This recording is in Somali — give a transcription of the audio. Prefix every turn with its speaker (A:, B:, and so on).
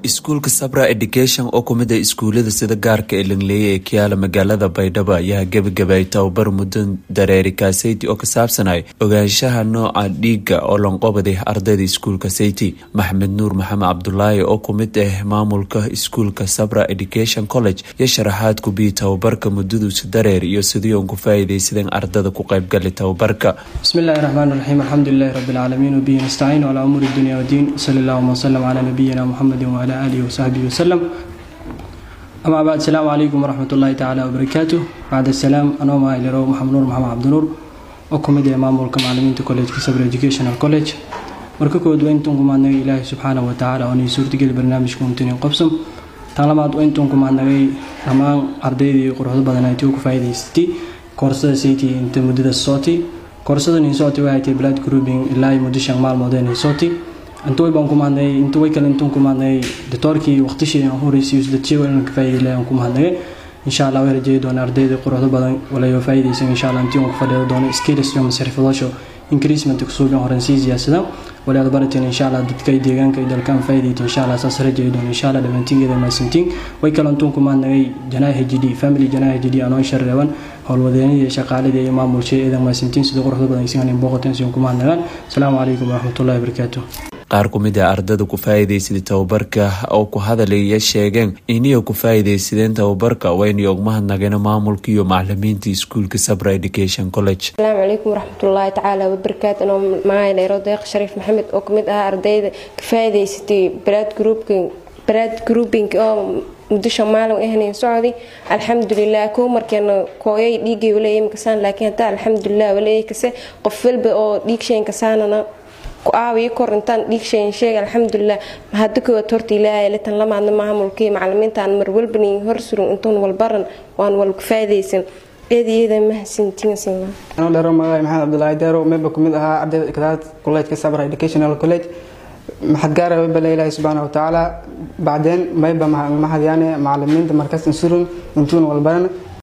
A: iskuulka sabra education oo kumid a iskuulada sida gaarka ee langleeye ee kiyaala magaalada baydhabo ayaa gebagabayay tababar muddo dareeri kaaseyti oo ka saabsanay ogaanshaha nooca dhiiga oo lanqobaday ardayda iskuulka seyti maxamed nuur maxamed cabdulaahi oo kumid ah maamulka iskuulka sabra education college iyo sharaxaad kubiyi tababarka muddaduusi dareer iyo sidii uun ku faa'iidaysadeen ardada ku qaybgali tababarka
B: bismillahi raxmaan raxiim alxamdulilahi rabbilcaalamiin wabihi nastaciin calaa umuuri dunya wadiin sali allahuma wasalam calaa nabiyina muxamedin wcala aalihi wasaxbihi wasalam amaa bacd asalaamu calaykum waraxmat ullaahi tacaala wabarakaatu bacd asalaam anoo maalirow maxamed nuur maxamed cabdinuur oo kumid ee maamulka macalimiinta collejka sabr educational college marka kood waa intuun kumaadnagay ilaahay subxaanahu watacaala oo nii suurtageli barnaamijka untunin qobsam tan labaad waa intuun kumaadnagay dhammaan ardaydii quruxdo badan ay tii ku faa'iidaysatay koorsada sayti inta muddada sooti koorsada ninsoti waxay tahay blood grouping ilaa muddo shan maalmood ee ninsoti intuway baan ku mahadnagay intuway kale intuun ku mahadnagay doctoorkii waqtishii aan horeysiiyo dadshii inaan ka faa'iiday aan ku mahadnagay insha allah way rajeeyi doona ardayda quruxdo badan walayo faa'iidaysan insha allah intii aan ku fadhiyo doono skills iyo masarifadasho increasement kusuugan horan sii siyaasada walaad barateen insha allah dadka deegaanka iyo dalkaan faa'iidayta insha allah saas rajeeyi doona insha allah dhammaantiingeeda maasantiin way kale intuun ku mahadnagay janaa h d family janaa h d anoo shareeban howlwadeenadii shaqaaladii iyo maamulshay eedan maasantiin sida quruxda badan isigan booqateen si ku mahadnagaan asalaamu calaykum waraxmatullahi wabarakaatu
A: qaar ku mid a ardada ku faa'iidaysaday tababarka oo ku hadalaya sheegeen iniyo ku faa'iidaysadeen tababarka wayna og mahadnageen maamulka iyo macalimiinta iskuulka sabra education college
C: asalaamu calaykum waraxmatullaahi tacaala wabarakaatu anoo magacayleero deeq shariif maxamed oo kamid ah ardayda ka faa'iidaysatay brad grouping brad grouping oo muddo shan maalin ahnayn socday alxamdulilah kow markeena kooyay dhiigay waleeyay makasaan laakiin hadda alxamdulilah waleeyay kase qof walba oo dhiig shayn kasaanana ku aawiyo kor intaan dhiig shayn sheeg alxamdulilah mahadda koowaad horta ilaahay litan lamaadna maamulkii macalimiintaan mar walbani hor surun intuun walbaran waan walku faa'iidaysan eedayeeda mahadsantiinsanaa
D: anoo dheero magaay maxamed cabdulaahi deero meeba kumid ahaa ardayda kadaad collejka sabra educational college maxad gaara webale ilaahi subxaana watacaala bacdeen mayba mahadyaane macalimiinta markas insurun intuun walbaran